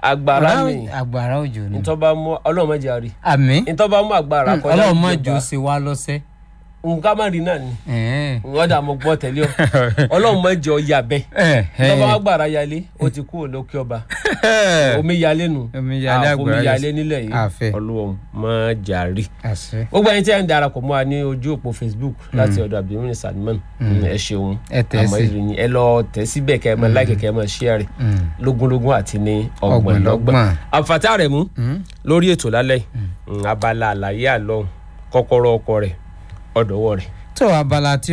agbára mi agbára òjò ni ntọ́ bá mú ọlọ́run má jẹ́ àrí àmín ntọ́ bá mú agbára kọjá ọlọ́run má ìjọba, jò sí wa lọ́sẹ̀. nǹkan má rí náà ni Ẹ̀ẹ́. wọ́n dà mọ́ gbọ́ tẹ̀lé ọ ọlọ́run má jẹ́ ọya bẹ́ẹ̀ Ẹ̀ẹ́. tọ́ bá wá gbàrà yálé ó ti kú òlókè ọba omi yálé nu Omíyalé Ah, omi àgbàrá yálé yálé. nílẹ̀ yìí Àfẹ́. ọlọ́run má jẹ́ àrí àṣẹ gbogbo ẹni tí ẹ ń darapọ̀ mọ́ wa ní ojú òpó facebook láti ọ̀dọ̀ abdulmin salman ẹ ṣeun Ẹ tẹ̀ àmọ́ sí. ìròyìn ẹ lọ tẹ̀ síbẹ̀ kẹ́ ẹ máa láìkẹ́ kẹ́ ẹ máa share Mm. lógúnlógún àti ní Ọgbọ̀nlọ́gbọ̀n. ọgbọ̀nlọ́gbọ̀n àǹfààní rẹ̀ mú lórí ètò lálẹ́ yìí Mm, abala àlàyé àlọ́ kọ́kọ́rọ́ ọkọ rẹ̀ ọ̀dọ̀wọ́ rẹ̀. tó abala tí